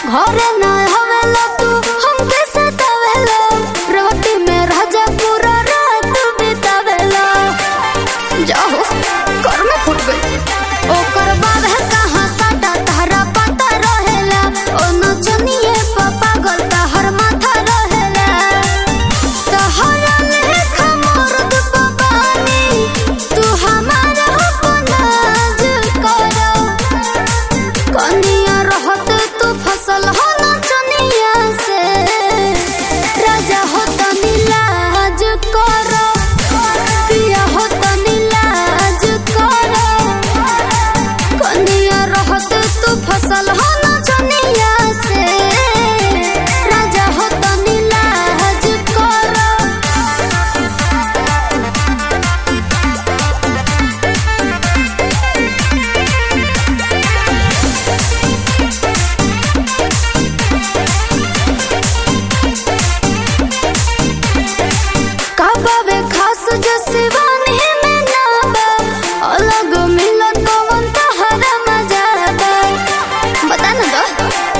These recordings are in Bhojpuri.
घरे ना हवेला तू हमके सतावेला रोटी में राजा पूरा रात बितावेला जाओ कर में फुट गई ओकर बाद है कहाँ साडा तारा पता रहेला ओ नचनिए पापा गल हर माथा रहेला तहरा लेखा मर्द पबानी तू हमारा अपनाज कर कनिया रहत तू फसल हो नचनिया से राजा हो तनी लाज कर पिया हो तनी लाज कर कनिया रहत तू फसल हो नचनिया से राजा हो तनी लाज कर काबावे खास जो सिवानी में ना बा अलग मिलत कवन तहरा मजा बा बता ना दो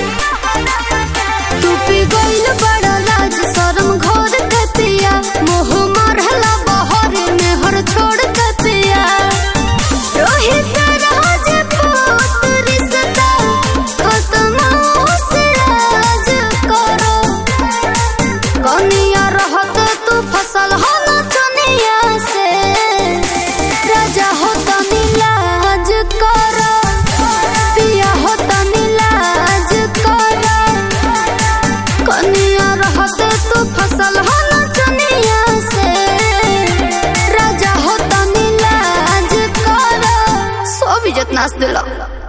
तू पी गइल बड़ा लाज शरम घोर के पिया मोह मरहला बहर में हर छोड़ के पिया रोहित राज पुत्र रिश्ता खत्म से राज करो कनिया रहत तू फसल हो नचनिया से राजा हो तनी लाज कर पिया हो तनी लाज कर कनिया रहत तू फसल हो नचनिया से राजा हो तनी लाज कर सब इज्जत नाश दिला